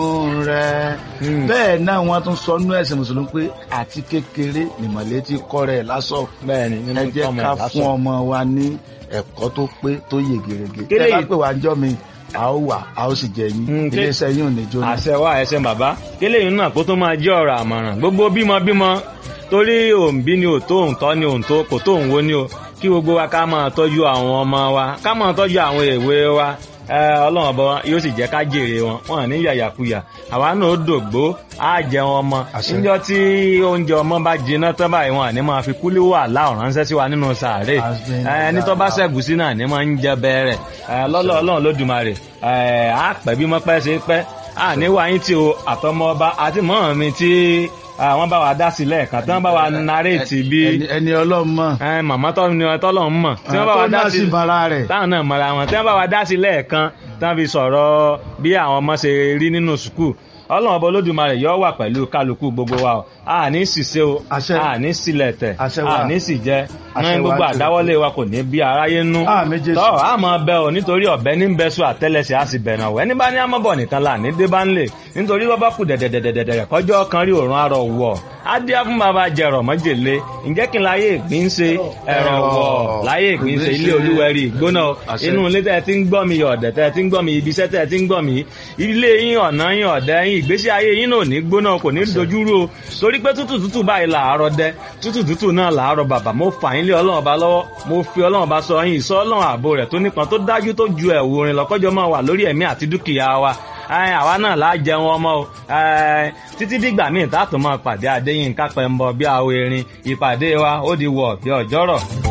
rẹ bẹ́ẹ̀ náà wọ́n tún sọ nú ẹ̀sìn mùsùlùmí pé àti kékeré nìmọ̀lẹ́ ti kọ́ rẹ̀ lásọ̀ bẹ́ẹ̀ni ẹ nínú jẹ́ tọmọ ká ìlàsọ. fún ọmọ wa ní ẹ̀kọ́ tó pé tó yè gèrègè Kélé tẹ́ bá yìí- pè wá jọ́ mi a ó wà a ó sì jẹ yín Mm, ké- iléeṣẹ́ yín ò ní jóná. àṣẹ wa ẹsẹ bàbá kélé yìí náà kó tó máa jẹ́ ọ̀rọ̀ àmọ̀ràn gbogbo bímọ bímọ torí òǹbí ni òtó òǹtọ́ ni òǹtó kò tó òǹwo ni o kí gbogbo wa ká máa tọ́jú àwọn ọmọ wa ká máa tọ́jú àwọn èwe wa ẹ, ọlọ́run ọba yóò sì jẹ́ ká jèrè wọn wọn ní yàyàkuyà àwa náà ó dògbó á jẹun ọmọ Àṣẹ. níjọ́ tí oúnjẹ ọmọ bá jiná tán báyìí wọn àní máa fi kúlí wà láwọn ránṣẹ́ sí wa nínú sàárè Àṣẹ. ẹ, ẹni tó bá ṣẹ̀gùsí náà ní máa ń jẹ bẹ́ẹ̀rẹ̀ lọ́lọ́ ọlọ́run lódùmarè ẹ, á pẹ́ bí mọ́pẹ́ ṣe pẹ́ à ní wáyé tí o àtọmọ ọba àti mọ́ mi tí ah, wọ́n bá wa dá sílẹ̀ kan tí wọ́n bá wa naréètì bí ẹni ẹni ọlọ́run mọ̀ ẹ, màmá tọ́ ni tọ́lọ̀ ń mọ̀ tí wọ́n bá wa tó dá náà sí sì bara rẹ̀ táwọn náà mọ̀ra wọn tí wọ́n bá wa dá sílẹ̀ kan tí wọ́n fi sọ̀rọ̀ bí àwọn ọmọ ṣe rí nínú sùkúù ọlọ́run ọba olódùmarè yóò wà pẹ̀lú kálukú gbogbo wa o a ní ṣìṣe o Àṣẹ. a ní sílẹ̀ tẹ̀ Àṣẹ wa. a ní sì jẹ Àṣẹ ní wa gbogbo jù. àdáwọ́lé wa kò ní bí aráyé nú Àmín Jésù. tọ́ a máa bẹ o nítorí ọ̀bẹ ní bẹ sùn àtẹ́lẹsẹ̀ a sì bẹ̀rẹ̀ ọ̀wẹ́ ní bá ní amọ́bọ̀ nìkan là ní dé bá ń lè nítorí bọ́ bá kù dẹ̀dẹ̀dẹ̀dẹ̀dẹ̀ kọjọ́ kan rí òórùn arọ̀ wọ̀ á dé fún bàbá jẹrọ mọ́jèlé ǹjẹ́ kí n láyé ìgbín ṣe ẹ̀rọ wọ̀ láyé ìgbín ṣe ilé olúwẹ̀rí ìgbóná Àṣẹ. inú ilé tẹ́ ẹ ti ń gbọ́ mi ọ̀dẹ̀ tẹ́ ẹ ti ń gbọ́ mi ibi iṣẹ́ tẹ́ ẹ ti ń gbọ́ mi ilé yín ọ̀nà yín ọ̀dẹ̀ yín ìgbésí ayé yín náà ò ní gbóná kò ní dojúrú o torí pé tútù tútù báyìí làárọ̀ dẹ tútù tútù náà làárọ̀ bàbà mo fà yín lé ọlọ́run ọba lọ́wọ́ mo fi ọlọ́run ọba sọ yín ìsọ ọlọ́run ààbò rẹ̀ tó nípọn tó dájú tó ju ẹ̀wù orin lọ́kọ́jọ́ máa wà lórí ẹ̀mí àti dúkìá wa Ẹ, àwa náà láà jẹun ọmọ o Ẹ, títí dìgbà míì tá a tún máa pàdé Adéyínká Pẹ́ńbọ bí àwọn erin ìpàdé wa ó di wọ̀ bí ọjọ́rọ̀.